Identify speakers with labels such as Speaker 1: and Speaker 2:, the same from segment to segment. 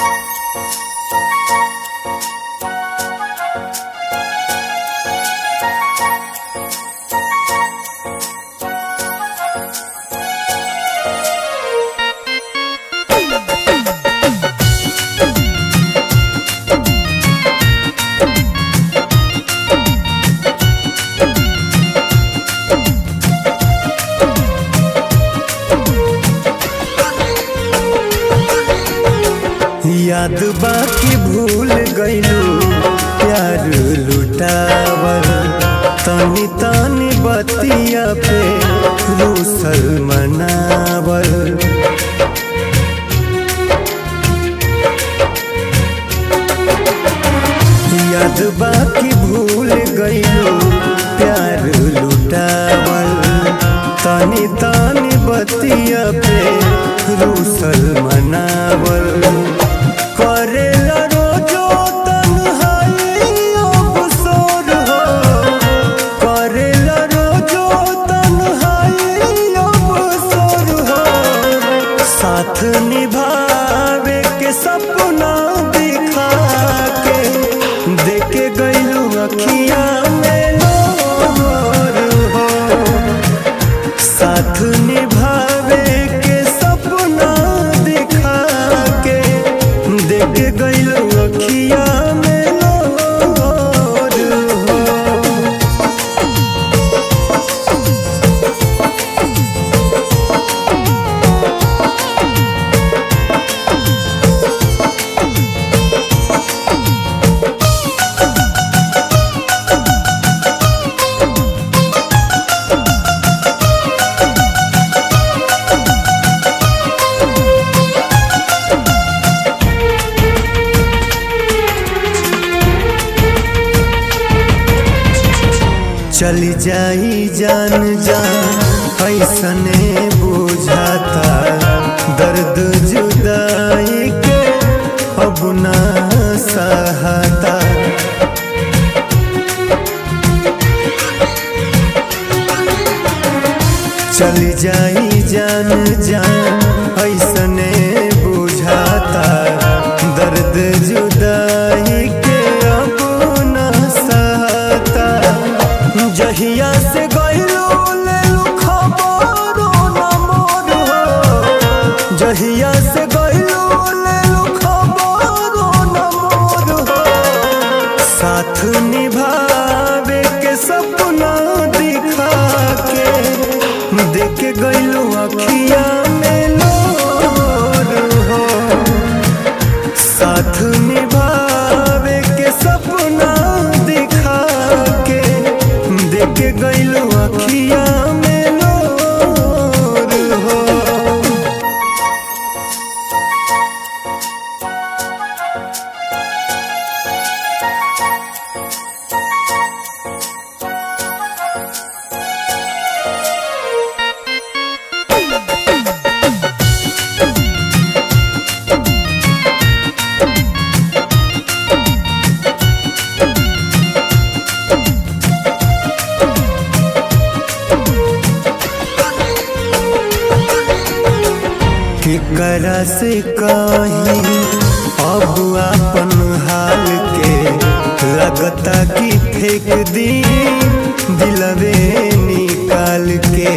Speaker 1: याद बाकी भूल गईलू प्यार लुटावल तनी तनी बतिया पे रूसल मनावल याद बाकी भूल गईलू प्यार लुटावल तनी तनी बतिया पे रूसल मनावल करेला रोजो तन्हाई अवसर हो करेला रोजो तन्हाई अवसर हो साथ निभावे के सपना दिखा के देके गईलू अखिया में लोर हो साथ निभावे के सपना दिखा के देख गईल अखिया में लोर हो चली जाई जान जान ऐसने बुझाता दर्द जुदाई के अब ना सहता चली जाई जान जान ऐसने बुझाता दर्द जुदाई के अब ना सहता जहिया से गईलो लेलू खबरो न मोर हो जहिया से गईलो लेलू खबरो न मोर हो साथ निभावे के सपना दिखा के देख गईलो अखिया में लोर हो साथ निभावे के सपना दिखा के देख गईलू अखिया में लोर हो केकरा से कहीं अब अपन हाल के लगता कि फेंक दी दिलवे निकाल के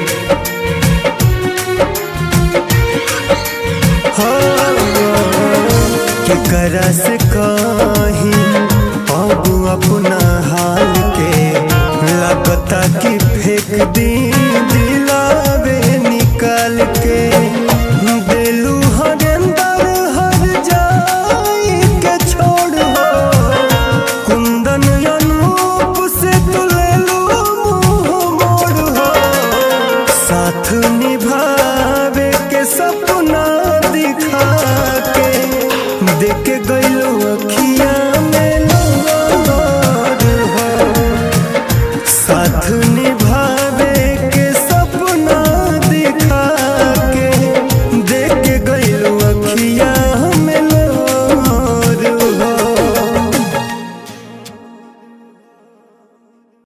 Speaker 1: केकरा से कहीं अब अपना हाल के लगता कि फेंक दी दिलावे निकाल के दिलू हरेंदर हर जाई के छोड़ हो कुंदन अनूप से तू ले लो मुंह मोड़ हो साथ निभा